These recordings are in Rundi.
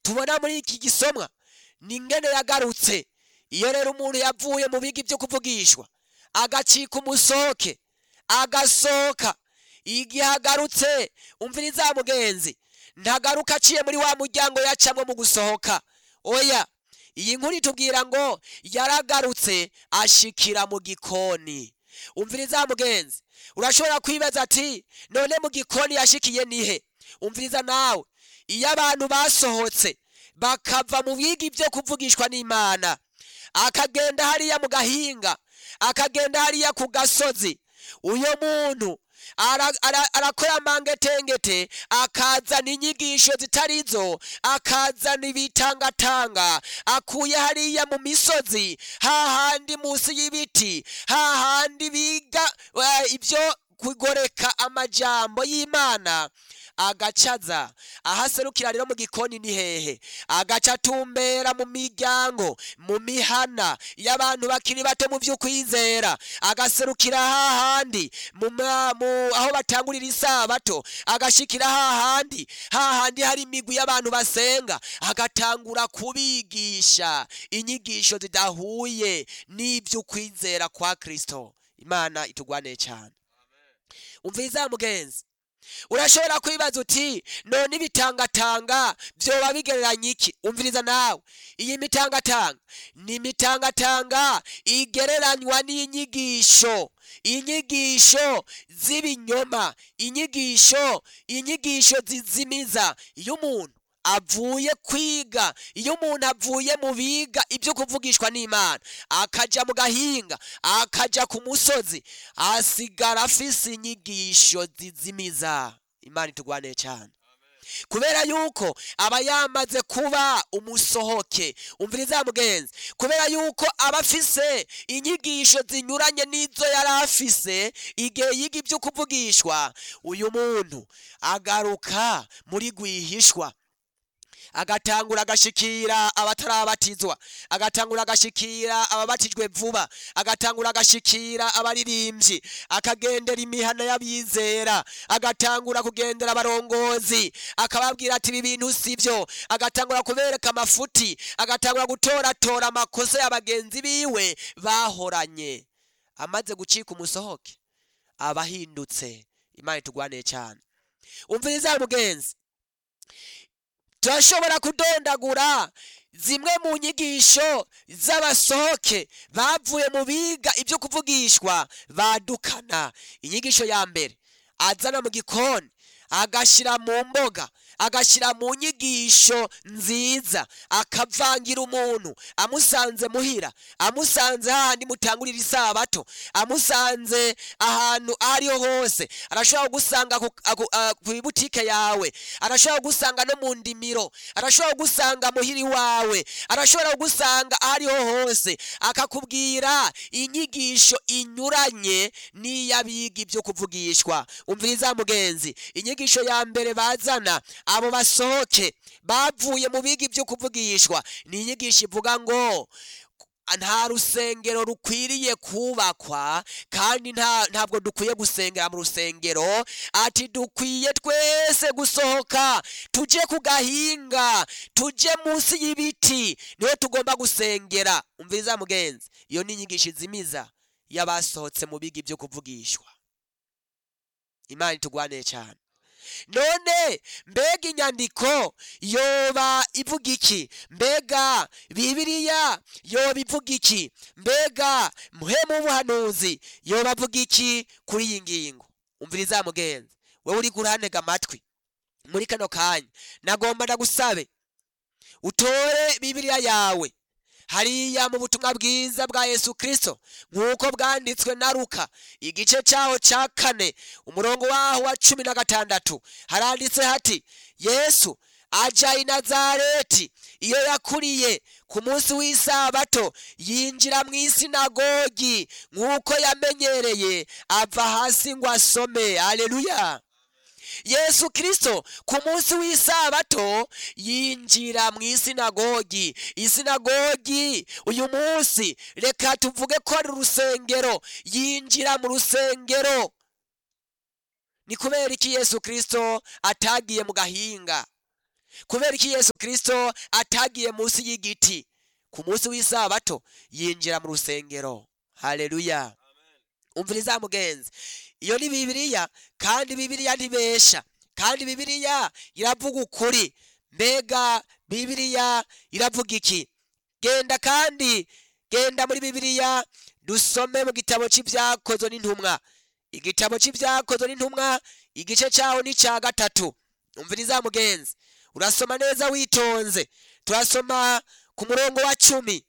tubona muri iki gisomwa ni ngene yagarutse iyo rero umuntu yavuye mu bigi byo kuvugishwa agacika umusoke agasohoka igihe agarutse umviriza mugenzi ntagaruka aciye muri wa muryango yacamwe mu gusohoka oya iyi nkuru itubwira ngo yaragarutse ashikira mu gikoni umviriza mugenzi urashobora kwibaza ati none mu gikoni yashikiye nihe umviriza nawe iyo abantu basohotse bakava mu bigi byo kuvugishwa n'imana akagenda hariya mu gahinga akagenda hariya ku gasozi uyo muntu ara- ara- arakora amangetengete akazana inyigisho zitari zo akazana ibitangatanga akuye hariya mu misozi hahandi munsi y'ibiti hahandi biga eh, ibyo kugoreka amajambo y'imana agacaza ahaserukira rero mu gikoni ni hehe agaca atumbera mu miryango mu mihana y'abantu bakiri bato mu vy'ukwizera agaserukira hahandi mu ma- mu- aho batangurira isabato agashikira hahandi hahandi hari imigwi y'abantu basenga agatangura kubigisha inyigisho zidahuye n'ivy'ukwizera kwa kristo imana itugwaneye cyane umviza mugenzi urashobora kwibaza uti none ibitangatanga byoba bigereranya iki umviriza nawe iyi mitangatanga ni imitangatanga igereranywa n'inyigisho inyigisho z'ibinyoma inyigisho inyigisho zizimiza iyo umuntu avuye kwiga iyo umuntu avuye mu biga ibyo kuvugishwa n'imana akaja mu gahinga akaja ku musozi asigara afise inyigisho zizimiza imana itugwaneye cyane kubera yuko aba yamaze kuba umusohoke umviriza mugenzi kubera yuko aba afise inyigisho zinyuranye n'izo yari afise igihe yiga ibyo kuvugishwa uyu muntu agaruka muri rwihishwa agatangura agashikira abatarabatizwa agatangura agashikira ababatijwe vuba agatangura agashikira abaririmbyi akagendera imihana y'abizera agatangura kugendera abarongozi akababwira ati ibi bintu sibyo agatangura kubereka amafuti agatangura gutoratora amakosa ya bagenzi biwe bahoranye amaze gucika umusohoke aba ahindutse imana itugwaneye cyane umviriza mugenzi turashobora kudondagura zimwe mu nyigisho z'abasohoke bavuye mu biga ibyo kuvugishwa badukana inyigisho ya mbere azana mu gikoni agashyira mu mboga agashyira mu nyigisho nziza akavangira umuntu amusanze muhira amusanze hahandi mutangurira isabato amusanze ahantu aho ariho hose arashobora kugusanga ku- aku- ah, ku ibutike yawe arashobora kugusanga no mu ndimiro arashobora kugusanga muhira iwawe arashobora kugusanga aho ariho hose akakubwira inyigisho inyuranye n'iy'abiga ibyo kuvugishwa umviriza mugenzi inyigisho ya mbere bazana abo basohoke bavuye mu biga ibyo kuvugishwa ni inyigisho ivuga ngo nta rusengero rukwiriye kubakwa kandi nta ntabwo dukwiye gusengera mu rusengero ati dukwiye twese gusohoka tujye ku gahinga tujye munsi y'ibiti niho tugomba gusengera umviriza mugenzi iyo ni inyigisho izimiza y'abasohotse mu biga ibyo kuvugishwa imana itugwaneye cyane none mbega inyandiko yoba ivuga iki mbega bibiliya yoba ivuga iki mbega muhemu w'ubuhanuzi yoba avuga iki kuri iyi ngingo umviriza mugenzi wowe uri kurantega amatwi muri kano kanya nagomba ndagusabe utore bibiliya yawe hariya mu butumwa bwiza bwa yesu kirisito nk'uko bwanditswe na ruka igice cyaho cya kane umurongo waho wa cumi na gatandatu haranditse hati yesu ajya i nazareti iyo yakuriye ku munsi w'isabato yinjira mu isinagogi nk'uko yamenyereye ava hasi ngo asome aleluya yesu kirisito ku munsi w'isabato yinjira mu isinagogi isinagogi uyu munsi reka tuvuge ko ari urusengero yinjira mu rusengero ni kubera iki yesu kirisito atagiye mu gahinga kubera iki yesu kirisito atagiye munsi y'igiti ku munsi w'isabato yinjira mu rusengero haleluya umviriza mugenzi iyo ni bibiliya kandi bibiliya ntibesha kandi bibiliya iravuga ukuri mbega bibiliya iravuga iki genda kandi genda muri bibiliya dusome mu gitabo cy'ibyakozwe n'intumwa igitabo cy'ibyakozwe n'intumwa igice cyaho ni cya gatatu umviriza mugenzi urasoma neza witonze turasoma ku murongo wa cumi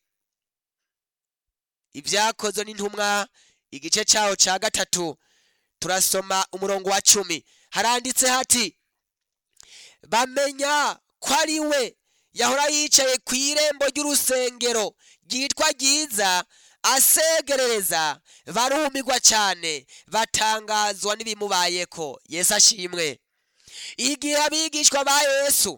ibyakozwe n'intumwa igice cyaho cya gatatu turasoma umurongo wa cumi haranditse hati bamenya ko ari we yahora yicaye ku irembo ry'urusengero ryitwa ryiza asegerereza barumirwa cyane batangazwa n'ibimubayeko yesu ashimwe igihe abigishwa ba yesu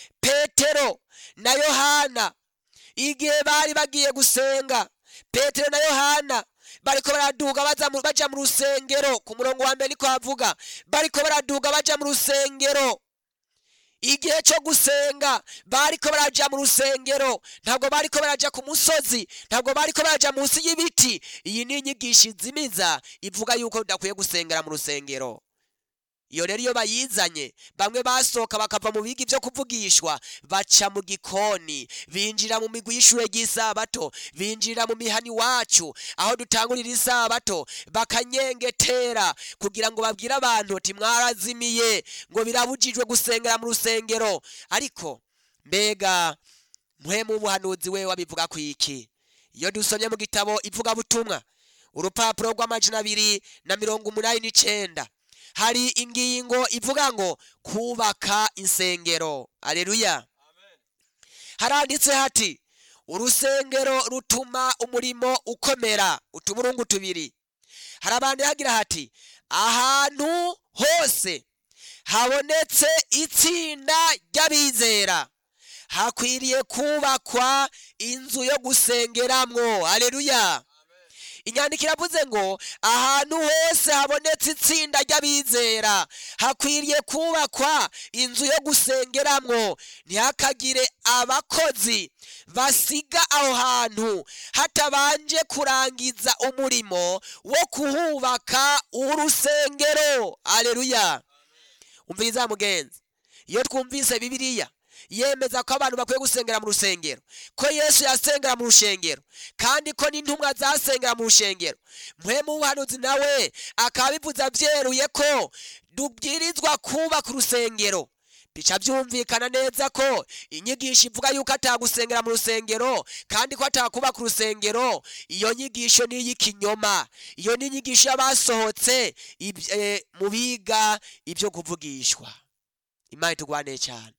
petero na yohana igihe bari bagiye gusenga petero na yohana bariko baraduga baza mu- baja mu rusengero ku murongo wa mbere niko havuga bariko baraduga baja mu rusengero igihe cyo gusenga bariko baraja mu rusengero ntabwo bariko baraja ku musozi ntabwo bariko baraja munsi y'ibiti iyi ni inyigisho izimiza ivuga yuko udakwiye gusengera mu rusengero iyo rero iyo bayizanye bamwe basohoka bakava mu biga ibyo kuvugishwa baca mu gikoni binjira mu migwi y'ishure ry'isabato binjira mu mihani wacu aho dutangurira isabato bakanyengetera kugira ngo babwire abantu ati mwarazimiye ngo birabujijwe gusengera mu rusengero ariko mbega mpwemu w'ubuhanuzi we wabivuga ku iki iyo dusomye mu gitabo ivugabutumwa urupapuro rw'amajana abiri na mirongo umunani n'icenda hari ingingo ivuga ngo kubaka insengero aleluya haranditse hati urusengero rutuma umurimo ukomera utuburungu tubiri harabandi hagira hati ahantu hose habonetse itsinda ry'abizera hakwiriye kubakwa inzu yo gusengeramwo aleluya inyandiko iravuze ngo ahantu hose habonetse itsinda ry'abizera hakwiriye kubakwa inzu yo gusengeramwo ntihakagire abakozi basiga aho hantu hatabanje kurangiza umurimo wo kuhubaka urusengero aleluya umviriza mugenzi iyo twumvise bibiliya yemeza ko abantu bakwiye gusengera mu rusengero ko yesu yasengera mu rushengero kandi ko n'intumwa zasengera mu rushengero mpwemu w'ubuhanuzi nawe akaba bivuze abyeruye ko dubwirizwa kubaka urusengero bica byumvikana neza ko inyigisho ivuga yuko atagusengera mu rusengero kandi ko atakubaka urusengero iyo nyigisho ni iy'ikinyoma iyo ni inyigisho y'abasohotse ib- eh, mu biga ibyo kuvugishwa imana itugwaneye cyane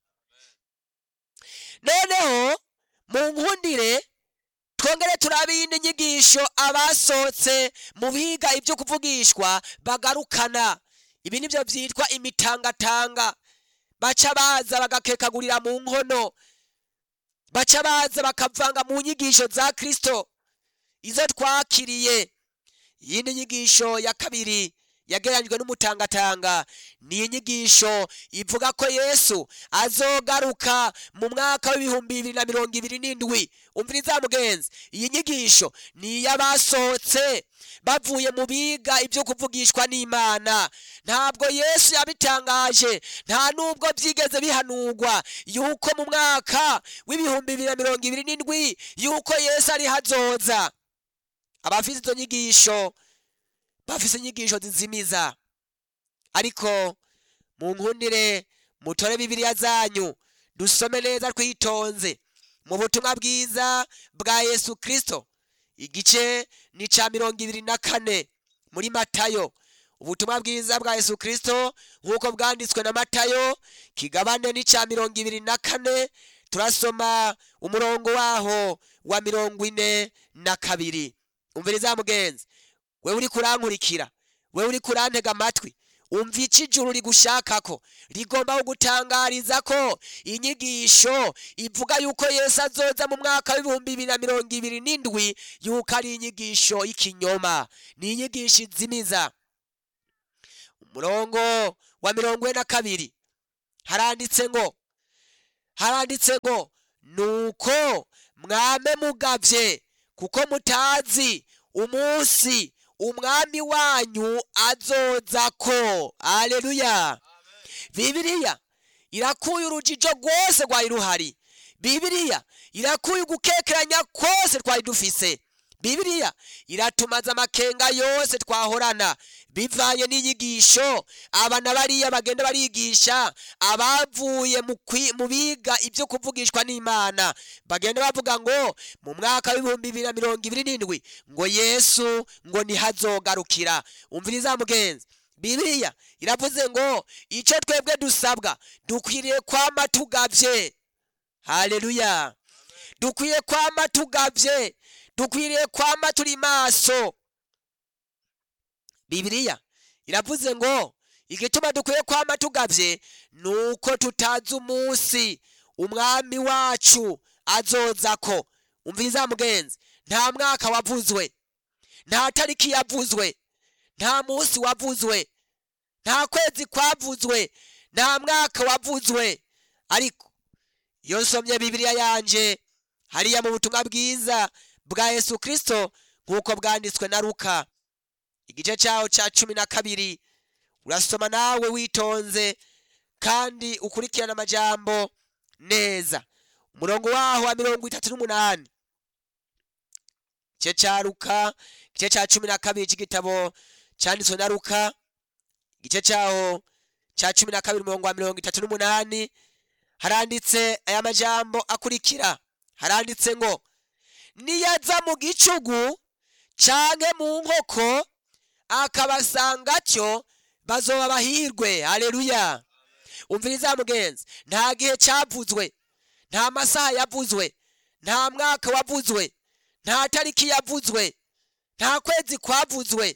noneho mu nkundire twongere turabe iyindi nyigisho abasohotse mu biga ibyo kuvugishwa bagarukana ibi nibyo byitwa imitangatanga baca baza bagakekagurira mu nkono baca baza bakavanga mu nyigisho za kristo izo twakiriye iyindi nyigisho ya kabiri yagereranyijwe n'umutangatanga ni inyigisho ivuga ko yesu azogaruka mu mwaka w'ibihumbi bibiri na mirongo ibiri n'indwi umviriza mugenzi iyi nyigisho ni iy'abasohotse bavuye mu biga ibyo kuvugishwa n'imana ntabwo yesu yabitangaje nta nubwo byigeze bihanurwa yuko mu mwaka w'ibihumbi bibiri na mirongo ibiri n'indwi yuko yesu ari hazoza abafite izo nyigisho bafise inyigisho zizimiza ariko mu nkundire mutore bibiliya zanyu dusome neza twitonze mu butumwa bwiza bwa yesu kristo igice ni ca mirongo ibiri na kane muri matayo ubutumwa bwiza bwa yesu kristo nk'uko bwanditswe na matayo kigabane ni ca mirongo ibiri na kane turasoma umurongo waho wa mirongo ine na kabiri umviriza mugenzi wewe uri kurankurikira wewe uri kurantega amatwi umva icyo ijuru rigushakako rigomba kugutangariza ko inyigisho ivuga yuko yesu azoza mu mwaka w'ibihumbi bibiri na mirongo ibiri n'indwi yuko ari inyigisho y'ikinyoma ni inyigisho izimiza umurongo wa mirongo ine na kabiri haranditse ngo haranditse ngo nuko mwame mugavye kuko mutazi umunsi umwami wanyu azozako aleluya bibiliya irakuye urujijo rwose rwari ruhari bibiliya irakuye ugukekeranya kose twari dufise bibiliya iratumaza amakenga yose twahorana bivanye n'inyigisho abana bariya bagenda barigisha abavuye mu kwi- mu biga ibyo kuvugishwa n'imana bagenda bavuga ngo mu mwaka w'ibihumbi bibiri na mirongo ibiri n'indwi ngo yesu ngo ntihazogarukira umviriza mugenzi bibiliya iravuze ngo icyo twebwe dusabwa dukwiriye kwama tugavye haleluya dukwiye kwama tugavye dukwiriye kwama turi maso bibiliya iravuze ngo igituma dukwiye kwama tugavye nuko tutazi umunsi umwami wacu azozako umviriza mugenzi nta mwaka wavuzwe nta tariki yavuzwe nta munsi wavuzwe nta kwezi kwavuzwe nta mwaka wavuzwe ariko iyo nsomye bibiliya yanje hariya mu butumwa bwiza bwa yesu kristo nk'uko bwanditswe na luka igice cyaho cya cumi na kabiri urasoma nawe witonze kandi ukurikirana amajambo neza umurongo waho wa mirongo itatu n'umunani igice cya luka igice cya cumi na kabiri cy'igitabo cyanditswe na luka igice cyaho cya cumi na kabiri umurongo wa mirongo itatu n'umunani haranditse aya majambo akurikira haranditse ngo niyaza mu gicugu canke mu nkoko akabasanga cyo bazoba bahirwe haleluya umviriza mugenzi nta gihe cyavuzwe nta masaha yavuzwe nta mwaka wavuzwe nta tariki yavuzwe nta kwezi kwavuzwe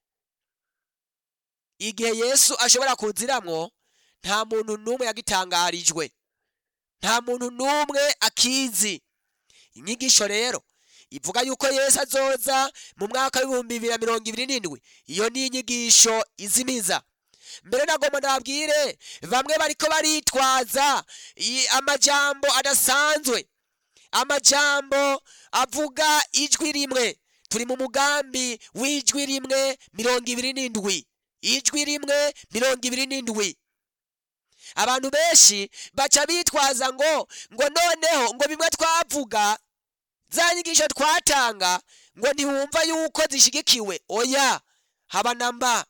igihe yesu ashobora kuziramwo nta muntu n'umwe yagitangarijwe nta muntu n'umwe akizi inyigisho rero ivuga yuko yesu azoza mu mwaka w'ibihumbi bibiri na mirongo ibiri n'indwi iyo ni inyigisho izimiza mbere nagomba nabwire bamwe bariko baritwaza i- amajambo adasanzwe amajambo avuga ijwi rimwe turi mu mugambi w'ijwi rimwe mirongo ibiri n'indwi ijwi rimwe mirongo ibiri n'indwi abantu benshi baca bitwaza ngo ngo noneho ngo bimwe twavuga za nyigisho twatanga ngo ntiwumva yuko zishigikiwe oya haba na mba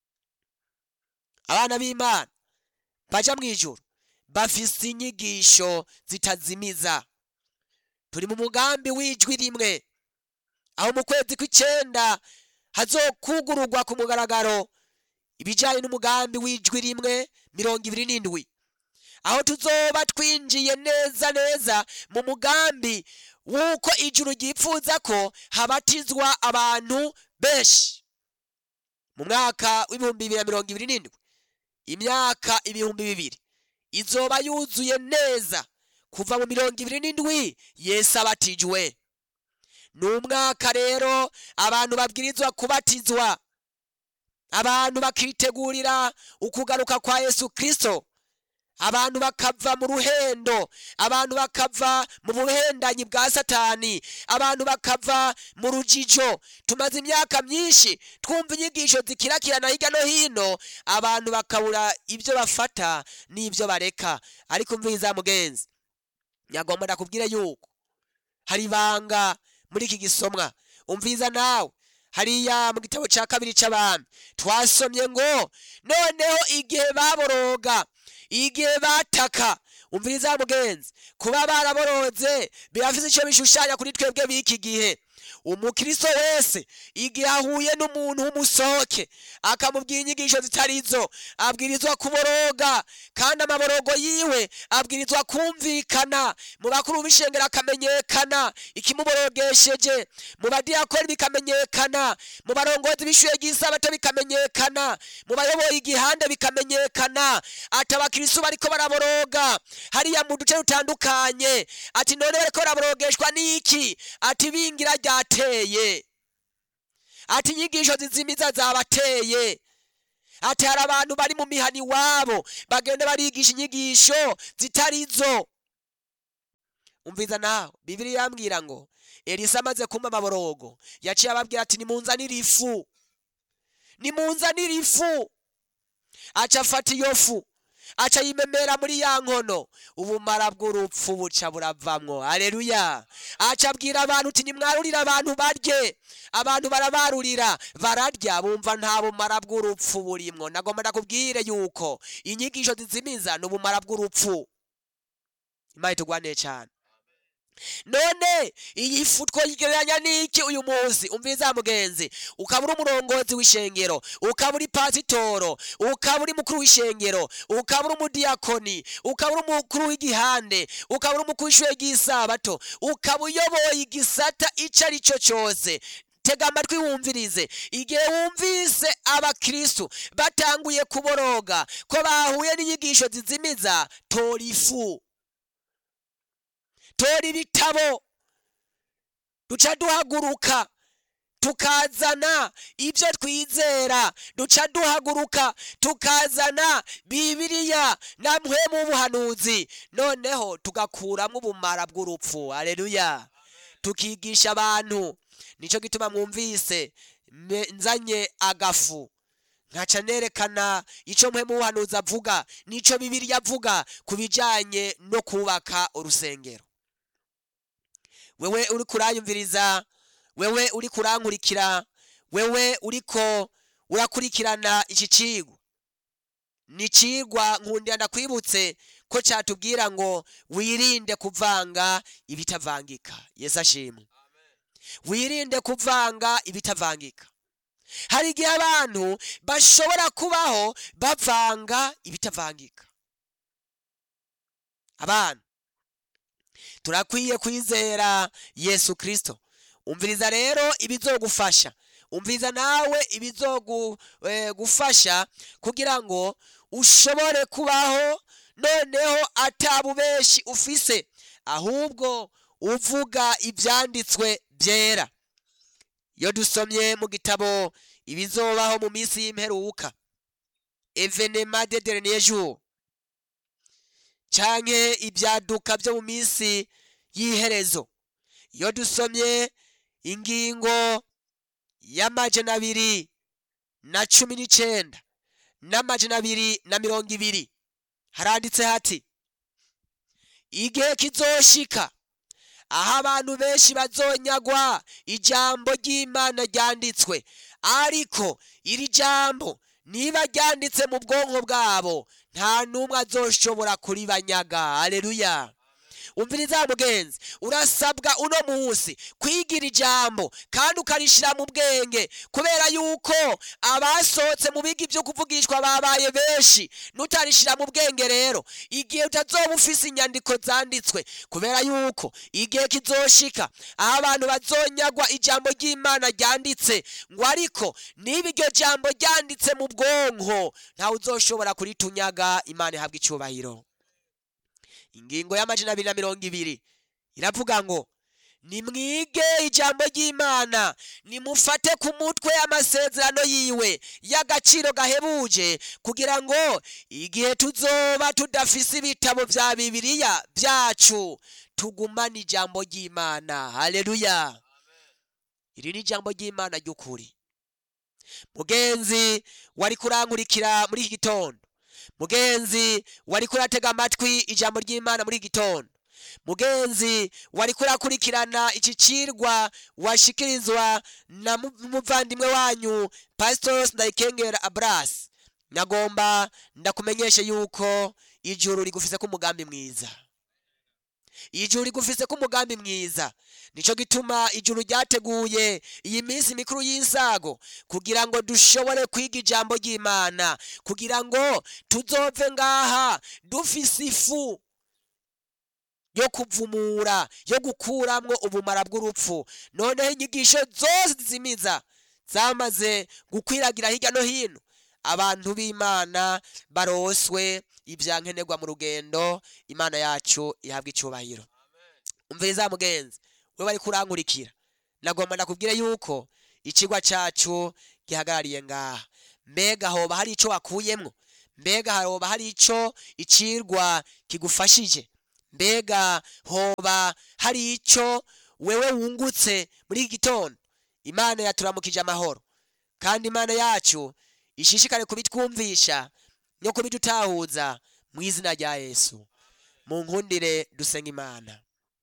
abana b'imana baja mu ijuru bafise inyigisho zitazimiza turi mu mugambi w'ijwi rimwe aho mu kwezi kw'icenda hazokugururwa ku mugaragaro ibijyanye n'umugambi w'ijwi rimwe mirongo ibiri n'indwi aho tuzoba twinjiye neza neza mu mugambi w'uko ijuru ryipfuza ko habatizwa abantu benshi mu mwaka w'ibihumbi bibiri na mirongo ibiri n'indwi imyaka ibihumbi bibiri izoba yuzuye neza kuva mu mirongo ibiri n'indwi yesu abatijwe ni umwaka rero abantu babwirizwa kubatizwa abantu bakitegurira ukugaruka kwa yesu kristo abantu bakava mu ruhendo abantu bakava mu buhendanyi bwa satani abantu bakava mu rujijo tumaze imyaka myinshi twumva inyigisho zikirakirana hirya no hino abantu bakabura ibyo bafata n'ibyo bareka ariko mviza mugenzi nyagomba ndakubwire yuko hari ibanga muri iki gisomwa umviza nawe hariya mu gitabo cya kabiri cy'abami twasomye ngo noneho igihe baboroga igihe bataka umviriza mugenzi kuba baraboroze birafise icyo bishushanya kuri twebwe b'iki gihe umukristo wese igihe ahuye n'umuntu w'umusohoke akamubwira inyigisho zitarizo abwirizwa kuboroga kandi amaborogo yiwe abwirizwa kumvikana mu bakuru b'ishengero akamenyekana ikimuborogesheje mu badiyakoni bikamenyekana mu barongozi b'ishure ry'isabato bikamenyekana mu bayoboye igihande bikamenyekana ati abakristo bariko baraboroga hariya mu duce dutandukanye ati none bariko baraborogeshwa n'iki ati bingira ryateye ati inyigisho zizimiza zabateye ati hari abantu bari mu mihani iwabo bagenda barigisha inyigisho zitarizo umviza nawe bibiri yambwira ngo elisa amaze kumva amaborogo yaciye ababwira ati nimunzanire ifu nimunzanire ifu aca afata iyo fu aca yimemera muri ya nkono ubumara bw'urupfu buca buravamwo aleluya aca abwira abantu uti nimwarurire abantu barye abantu barabarurira bararya bumva nta bumara bw'urupfu burimwo nagomba ndakubwire yuko inyigisho zizimiza ni ubumara bw'urupfu imana itugwanire cyane none iyi fu twoyigereranya n'iki uyu munsi umviza mugenzi ukaba uri umurongozi w'ishengero ukaba uri pasitoro ukaba uri mukuru w'ishengero ukaba uri umudiyakoni ukaba uri umukuru w'igihande ukaba uri umukuru w'ishure ry'isabato ukaba uyoboye igisata ico ari cyo cyose tega amatwi wumvirize igihe wumvise abakristu batanguye kuboroga ko bahuye n'inyigisho zizimiza tora ifu tora ibitabo duca duhaguruka tukazana ibyo twizera duca duhaguruka tukazana bibiriya na mpwemu w'ubuhanuzi noneho tugakuramo ubumara bw'urupfu aleluya tukigisha abantu nicyo gituma mwumvise me- nzanye agafu nkaca nerekana icyo mpwemu w'ubuhanuzi avuga n'icyo bibiriya avuga ku bijyanye no kubaka urusengero wewe uri kuranyumviriza wewe uri kurankurikira wewe uriko urakurikirana iki cigwa ni cigwa nkundira ndakwibutse ko cyatubwira ngo wirinde kuvanga ibitavangika yesu ashimwe wirinde kuvanga ibitavangika hari igihe abantu bashobora kubaho bavanga ibitavangika abana turakwiye kwizera yesu kristo umviriza rero ibizogufasha umviriza nawe ibizogufasha kugira ngo ushobore kubaho noneho atabubeshi ufise ahubwo uvuga ibyanditswe byera iyo dusomye mu gitabo ibizobaho mu minsi y'imperuka evenema de dernier jour canke ibyaduka byo mu minsi y'iherezo iyo dusomye ingingo y'amajana abiri na cumi n'icenda n'amajana abiri na mirongo ibiri haranditse hati igihe kizoshika aho abantu benshi bazonyagwa ijambo ry'imana ryanditswe ariko iri jambo niba ryanditse mu bwonko bwabo nta n'umwe azoshobora kuribanyaga aleluya umviriza mugenzi urasabwa uno munsi kwigira ijambo kandi ukarishira mu bwenge kubera yuko abasohotse mu biga ibyo kuvugishwa babaye benshi nutarishira mu bwenge rero igihe utazoba ufise inyandiko zanditswe kubera yuko igihe kizoshika aho abantu bazonyagwa ijambo ry'imana ryanditse ngo ariko niba iryo jambo ryanditse mu bwonko ntawe uzoshobora kuritunyaga imana ihabwa icyubahiro ingingo y'amajana abiri na mirongo ibiri iravuga ngo nimwige ijambo ry'imana nimufate ku mutwe amasezerano yiwe y'agaciro gahebuje kugira ngo igihe tuzoba tudafise ibitabo vya bibiliya byacu tugumane ijambo ry'imana haleluya iri ni ijambo ry'imana ry'ukuri mugenzi wari kurankurikira muri iki gitondo mugenzi wari kuratega amatwi ijambo ry'imana muri iki gitondo mugenzi wari kurakurikirana iki cirwa washikirizwa na mu- muvandimwe wanyu pastor ndayikengera abras nagomba ndakumenyeshe yuko ijuru rigufise ko umugambi mwiza ijuru rigufise ko umugambi mwiza nico gituma ijuru ryateguye iyi minsi mikuru y'insago kugira ngo dushobore kwiga ijambo ry'imana kugira ngo tuzove ngaha dufise ifu yo kuvumura yo gukuramwo ubumara bw'urupfu noneho inyigisho zose zimiza zamaze gukwiragira hirya no hino abantu b'imana baroswe ibyankenerwa mu rugendo imana yacu ihabwa icyubahiro umviriza mugenzi we bari kurankurikira nagomba ndakubwire yuko ikigwa cyacu gihagarariye ngaha mbega hoba hari icyo wakuyemwo mbega hoba hari icyo icirwa kigufashije mbega hoba hari icyo wewe wungutse muri iki gitondo imana yaturamukije amahoro kandi imana yacu ishishikare kubitwumvisha no kubidutahuza mu izina rya yesu mu nkundire dusenga imana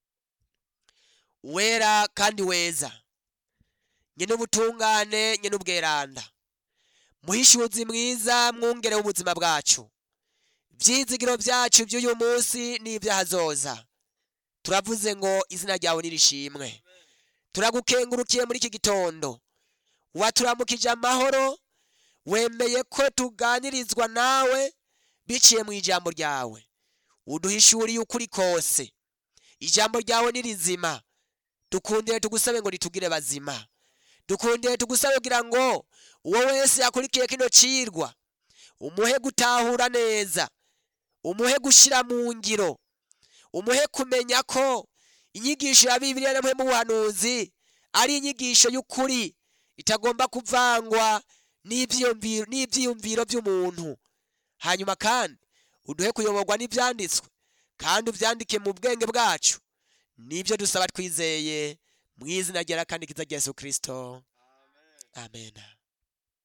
wera kandi weza nyine ubutungane nyine ubweranda muhishuzi mwiza mwungere w'ubuzima bwacu ibyizigiro byacu by'uyu munsi n'iby'ahazoza turavuze ngo izina ryawe nirishimwe turagukengurukiye muri iki gitondo waturamukije amahoro wemeye ko tuganirizwa nawe biciye mu ijambo ryawe uduhishuriye ukuri kose ijambo ryawe ni rizima dukundire tugusabe ngo ritugire bazima dukundire tugusabe kugira ngo uwo wese yakurikiye kino cirwa umuhe gutahura neza umuhe gushira mu ngiro umuhe kumenya ko inyigisho ya bibiliya namwe mu buhanuzi ari inyigisho y'ukuri itagomba kuvangwa n'ivyiyumviro n'ivyiyumviro by'umuntu hanyuma kandi uduhe kuyoborwa n'ivyanditswe kandi uvyandike mu bwenge bwacu nibyo dusaba twizeye mu izina ryera kandi kiza rya yesu kirisito amen